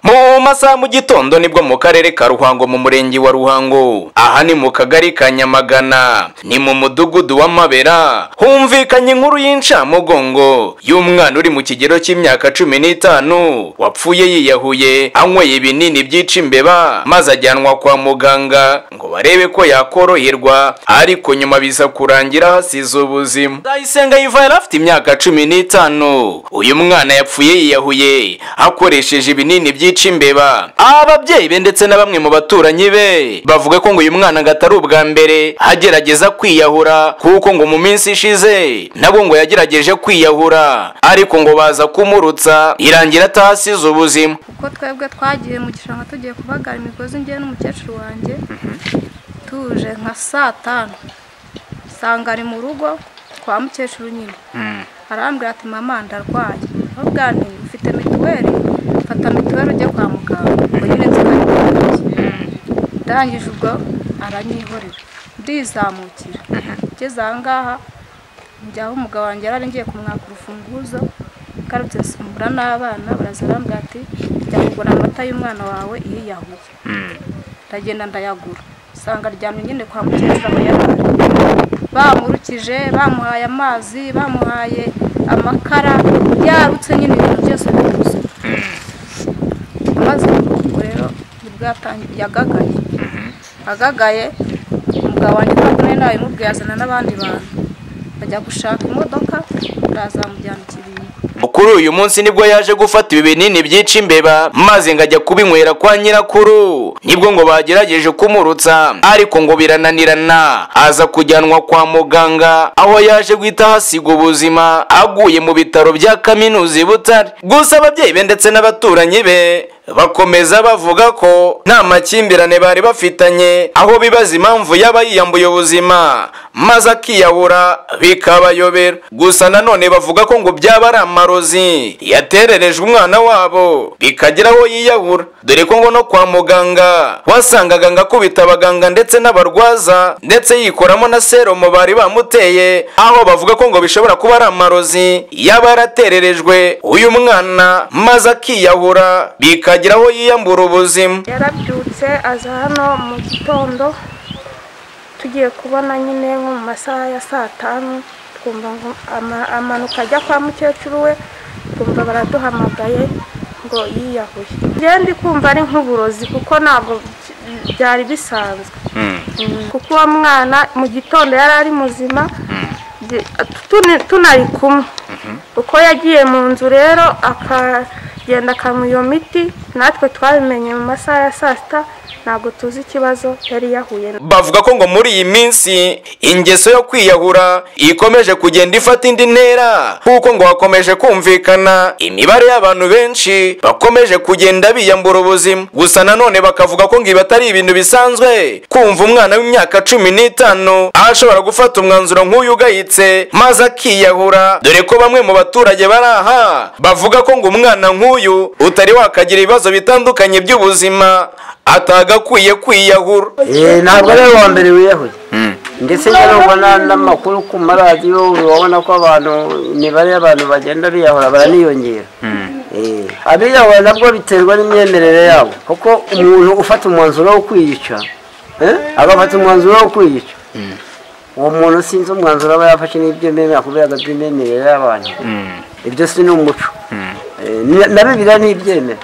mu masaha mu gitondo nibwo mu karere ka ruhango mu murenge wa ruhango aha ni mu kagari ka nyamagana ni mu mudugudu w'amabera humvikanye inkuru y'incamugongo y'umwana uri mu kigero cy'imyaka cumi n'itanu wapfuye yiyahuye anyweye ibinini byica imbeba maze ajyanwa kwa muganga ngo barebe ko yakoroherwa ariko nyuma biza kurangira hasize ubuzima ndayisenga yiva yari afite imyaka cumi n'itanu uyu mwana yapfuye yiyahuye akoresheje ibinini byica imbeba ababyeyi be ndetse na bamwe mu baturanyi be bavuga ko ngo uyu mwana ngo atari ubwa mbere agerageza kwiyahura kuko ngo mu minsi ishize nabwo ngo yagerageje kwiyahura ariko ngo baza kumurutsa irangira atahasize ubuzima kuko twebwe twagiye mu gishanga tugiye kubagara imigozi ngewe n'umukecuru wanjye tuje nka saa tanu usanga ari mu rugo kwa mukecuru nyine arambwira ati mama ndarwaye nubwa ni ufite mituweli fata mituweli ujye kwa muganga ngo nyine nzikarikariye ndangije ubwo aranyihorera ndizamukira ngeze aha ngaha njya aho umugabo wanjye yari ari ngiye kumwaka urufunguzo ngarutse simbura n'abana baraza arambwira ati jya kugura amata y'umwana wawe iyo yahuye ndagenda ndayagura usanga aryamye nyine kwa mukecuru aho yari ari bamurukije bamuhaye amazi bamuhaye amakara yarutse nyine ibintu byose biruzuye maze ubwo rero nibwo yatangiye agagaye agagaye umugabo wanjye ntabwo nari nabimubwiye azana n'abandi bantu bajya gushaka imodoka bazamujyana i kibingo kuri uyu munsi nibwo yaje gufata ibi binini byica imbeba maze ngo ajya kubinywera kwa nyirakuru nibwo ngo bagerageje kumurutsa ariko ngo birananirana aza kujyanwa kwa muganga aho yaje guhita ahasiga ubuzima aguye mu bitaro bya kaminuza i butare gusa ababyeyi be ndetse n'abaturanyi be bakomeza bavuga ko nta makimbirane bari bafitanye aho bibaza impamvu yaba yiyambuye ubuzima maze akiyahura bikabayobera gusa nanone bavuga ko ngo byaba ari amarozi yatererejwe umwana wabo bikagira aho yiyahura dore ko ngo no kwa muganga wasangaga ngo akubita abaganga ndetse n'abarwaza ndetse yikoramo na serumu bari bamuteye aho bavuga ko ngo bishobora kuba ari amarozi yaba yaratererejwe uyu mwana maze akiyahura bikagira akagira aho yiyambura ubuzima yarabyutse aza hano mu gitondo tugiye kubona nyine nko mu masaha ya saa tanu twumva ngo ama- amanuka ajya kwa mukecuru we twumva baraduhamagaye ngo yiyahuye njyewe ndi kumva ari nk'uburozi kuko ntabwo by- byari bisanzwe Mm. kuko uwo mwana mu gitondo yari ari muzima Byi- tuni- tunari kumwe uko yagiye mu nzu rero akagenda akamuha iyo miti natwe twabimenye mu masaha ya saa sita ntabwo tuzi ikibazo yari yahuye na bavuga ko ngo muri iyi minsi ingeso yo kwiyahura ikomeje kugenda ifata indi ntera kuko ngo hakomeje kumvikana imibare y'abantu benshi bakomeje kugenda biyambura ubuzima gusa nanone bakavuga ko ngo ibi atari ibintu bisanzwe kumva umwana w'imyaka cumi n'itanu ashobora gufata umwanzuro nk'uyu ugayitse maze akiyahura dore ko bamwe mu baturage bari aha bavuga ko ngo umwana nk'uyu utari wakagira ibibazo bitandukanye by'ubuzima atagakwiye kwiyahura Eh, ntabwo ari uwa mbere wiyahuye ndetse njye ubona n'amakuru ku maradiyo urabona ko abantu imibare y'abantu bagenda biyahura baraniyongera Eh, abiyahura nabwo biterwa n'imyemerere yabo kuko umuntu ufata umwanzuro wo kwiyica eh, agafata umwanzuro wo kwiyica uwo muntu sinzi umwanzuro aba yafashe n'iby'imyemerere kubera by'imyemerere y'abantu ibyo si ni umuco Eh, ni- na bibiliya ntibyemera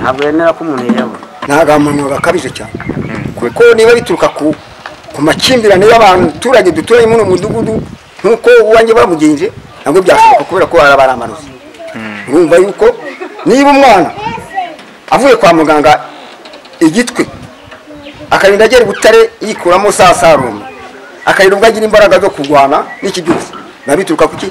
ntabwo yemera ko umuntu yiyahura ni agahamanuro gakabije cyane kuko niba bituruka ku ku makimbirane y'abaturage duturanye muri uyu mudugudu nk'uko uwanjye bamugenje ntabwo byashoboka kubera ko baraba ari amarozi urumva yuko niba umwana avuye kwa muganga igitwe akarinda agera i butare yikuramo saa sarume akarinda ubwo agira imbaraga zo kurwana n'iki byose biba bituruka ku ki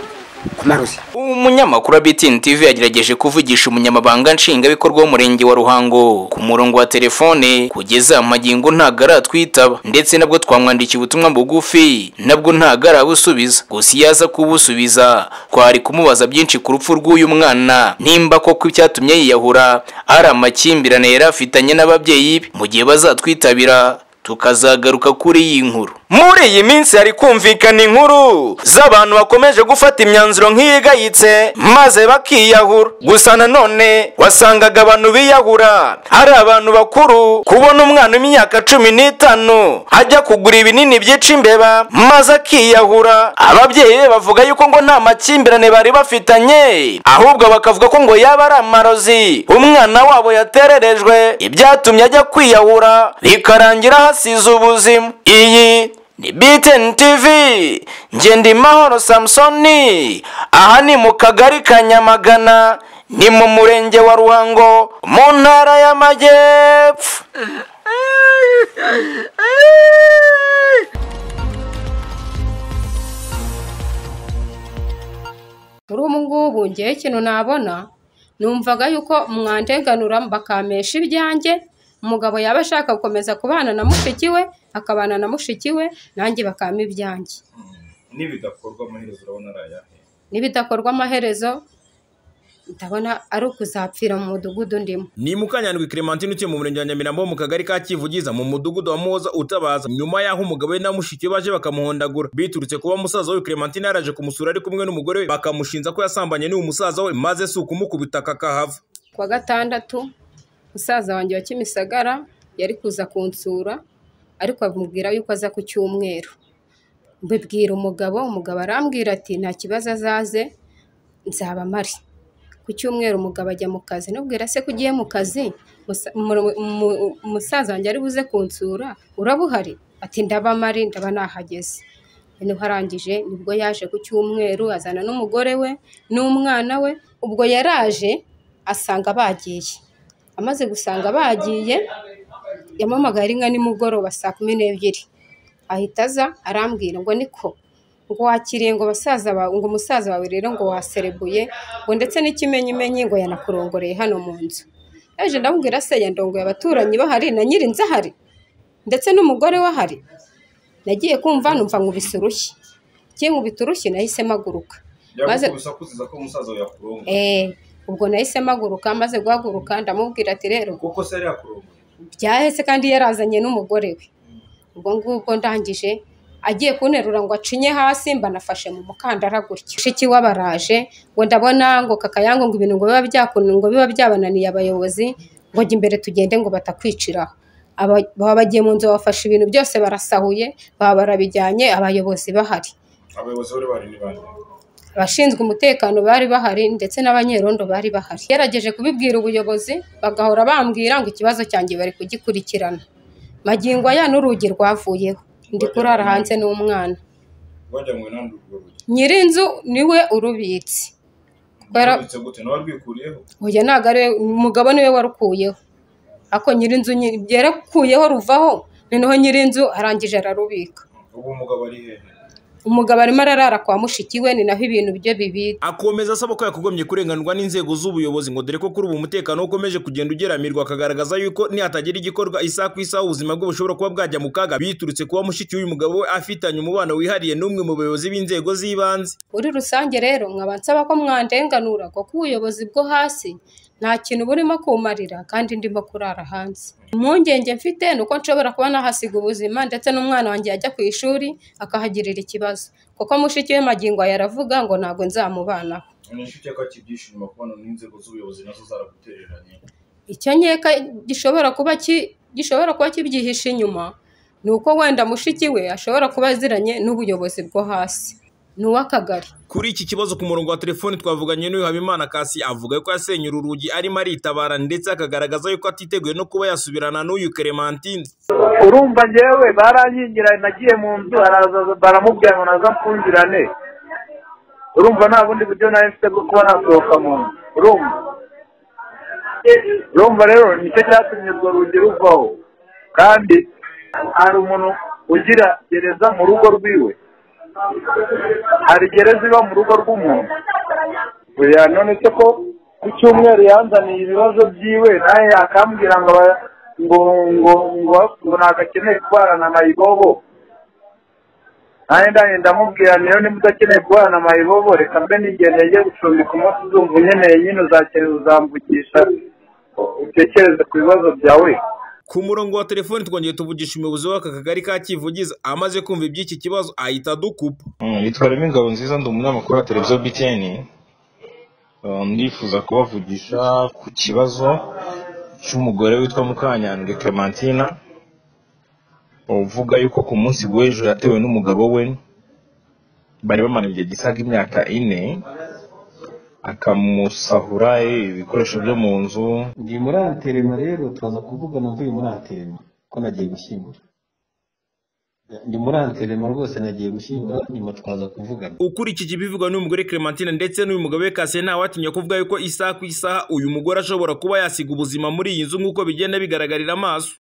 ku marozi umunyamakuru wa BTN TV yagerageje kuvugisha umunyamabanga nshingwabikorwa w'umurenge wa Ruhango ku murongo wa telefone kugeza amagingo ntabwo aratwitaba ndetse nabwo twamwandikiye ubutumwa bugufi nabwo ntabwo arabusubiza gusa iyo aza kubusubiza twari kumubaza byinshi ku rupfu rw'uyu mwana nimba koko icyatumye yiyahura ari amakimbirane yari afitanye n'ababyeyi be mu gihe bazatwitabira tukazagaruka kuri iyi nkuru muri iyi minsi hari kumvikana inkuru z'abantu bakomeje gufata imyanzuro nk'iyigayitse maze bakiyahura gusa nanone wasangaga abantu biyahura ari abantu bakuru kubona umwana w'imyaka cumi n'itanu ajya kugura ibinini byica imbeba maze akiyahura ababyeyi be bavuga yuko ngo nta makimbirane bari bafitanye ahubwo bakavuga ko ngo yaba ari amarozi umwana wabo yatererejwe ibyatumye ajya kwiyahura bikarangira hasize ubuzima iyi ni BTN TV nge ndi mahoro samusoni aha ni mu kagari ka nyamagana ni mu murenge wa ruhango mu ntara y'amajyepfo muri ubu ngubu ngewe ikintu nabona numvaga yuko mwandenganura bakampesha ibyanjye umugabo yaba ashaka gukomeza kubana na mushiki we akabana na mushiki we nanjye bakampa ibyanjye n'ibidakorwa amaherezo urabona ari ayahe n'ibidakorwa amaherezo ndabona ari ukuzapfira mu mudugudu ndimo ni mukanyandwi clementine utuye mu murenge wa nyamirambo mu kagari ka kivugiza mu mudugudu wa muhoza utabaza nyuma y'aho umugabo we na mushiki we baje bakamuhondagura biturutse kuba musaza we clementine yaraje kumusura ari kumwe n'umugore we bakamushinja ko yasambanye n'uwo musaza we maze si ukumukubita kakahava ku wa gatandatu musaza wanjye wa kimisagara yari kuza kunsura ariko amubwira yuko aza ku cyumweru mbibwira umugabo umugabo arambwira ati nta kibazo azaze nzaba mpari ku cyumweru umugabo ajya mu kazi nubwira se ko ugiye mu kazi musa- mu- mu- umusaza wanjye ari buze kunsura uraba uhari ati ndaba mari ndaba nahageze noneho arangije nibwo yaje ku cyumweru azana n'umugore we n'umwana we ubwo yaraje asanga bagiye amaze gusanga bagiye yampamagaye ari nka nimugoroba saa kumi n'ebyiri ahita aza arambwira ngo niko ngo wakiriye ngo basaza bawe ngo umusaza wawe rero ngo waserebuye ngo ndetse n'ikimenyimenyi ngo yanakurongoreye hano mu nzu yaje ndamubwira se yandongoye abaturanyi bahari na nyiri nzu ahari ndetse n'umugore we ahari nagiye kumva numva nkubise urushyi igiye nkubita urushyi nahise mpaguruka maze akuziza ko umusaza we yakurongora eh, ubwo nahise mpaguruka maze guhaguruka ndamubwira ati rero kuko se yari yakurongora byahese kandi yarazanye n'umugore we ubwo ngubwo ndangije agiye kunterura ngo acinye hasi mbanafashe mu mukandara gutyo mushiki we abaraje ngo ndabona ngo kakayango ngo ibintu ngo biba byakunu ngo biba byabananiye abayobozi ngo jya imbere tugende ngo batakwiciraho Aba- baba bagiye mu nzu bafashe ibintu byose barasahuye baba barabijyanye abayobozi bahari abayobozi bari bari ni bande abashinzwe umutekano bari bahari ndetse n'abanyerondo bari bahari gerageje kubibwira ubuyobozi bagahora bambwira ngo ikibazo cyanjye bari kugikurikirana magingo aya n'urugi rwavuyeho ndi kurara hanze n'umwana rwajyanywe n'andi urwo rugi nyir'inzu niwe urubitse kuko yara- Rwabitse gute nawe rwikuriyeho oya ntabwo ari we- umugabo niwe warukuyeho ako nyir'inzu nyiri- yarakuyeho ruvaho noneho nyir'inzu arangije ararubika ubu umugabo ari hehe umugabo arimo ararara kwa mushiki we ni naho ibintu bye bibitse akomeza asaba ko yakagombye kurenganurwa n'inzego z'ubuyobozi ngo dore ko kuri ubu umutekano we ukomeje kugenda ugeramirwa akagaragaza yuko nihatagira igikorwa isaha ku isaha ubuzima bwe bushobora kuba bwajya mu kaga biturutse kuba mushiki w'uyu mugabo we afitanye umubano wihariye n'umwe mu bayobozi b'inzego z'ibanze muri rusange rero nkaba nsaba ko mwandenganura kuko ubuyobozi bwo hasi nta kintu burimo kumarira kandi ndimo kurara hanze impungenge mfite ni uko nshobora kuba nahasiga ubuzima ndetse n'umwana wanjye yajya ku ishuri akahagirira ikibazo kuko mushiki we magingo aya aravuga ngo ntabwo nzamubanaho ni inshuti ko akibyishima kubona n'inzego z'ubuyobozi nazo zaragutereranye icyo nkeka gishobora kuba ki- gishobora kuba kibyihishe inyuma ni uko wenda mushiki we ashobora kuba aziranye n'ubuyobozi bwo hasi ni uw'akagari kuri iki kibazo ku murongo wa telefoni twavuganye n'uyu habimana kasi avuga ko yasenye uru rugi arimo aritabara ndetse akagaragaza yuko atiteguye no kuba yasubirana n'uyu clementine urumva njyewe baranyingiranye nagiye mu nzu araza baramubwira ngo naza mfungirane urumva nta bundi buryo nari mfite bwo kuba nasohoka mu nzu urumva urumva rero nicyo cyatumye urwo rugi ruvaho kandi hari umuntu ugira gereza mu rugo rwiwe hari gereza iba mu rugo rw'umuntu buriya none se ko ku cyumweru yanzaniye ibibazo byiwe nawe akambwira ngo aba- ngo ngo ngo ngo ntabwo akeneye kubana mayibobo nanjye ndangije ndamubwira niyo niba udakeneye kubana mayibobo reka mbe nigenda njye gucumbika umunsi uzumva unkeneye nyine uzakera uzamvukisha utekereze ku bibazo byawe ku murongo wa telefoni twongeye tuvugisha umuyobozi w'aka kagari ka kivugiza amaze kumva iby'iki kibazo ahita adukupa nitwa remy ingabo nziza ndi umunyamakuru wa televiziyo btn Uh, ndifuza kubavugisha ku kibazo cy'umugore witwa mukanyandwe clementina uvuga yuko ku munsi w'ejo yatewe n'umugabo we bari bamara igihe gisaga imyaka ine akamusahura eh, ibikoresho byo mu nzu ndi muri araterema rero tuza kuvugana mvuye muri araterema ko nagiye gushyingura ndi muri araterema rwose nagiye gushyingura nyuma twaza kuvugana ukurikije ibivugwa n'uyu mugore Clementine ndetse n'uyu mugabo we Kase ntawatinya kuvuga yuko isaha ku isaha uyu mugore ashobora kuba yasiga ubuzima muri iyi nzu nk'uko bigenda bigaragarira amaso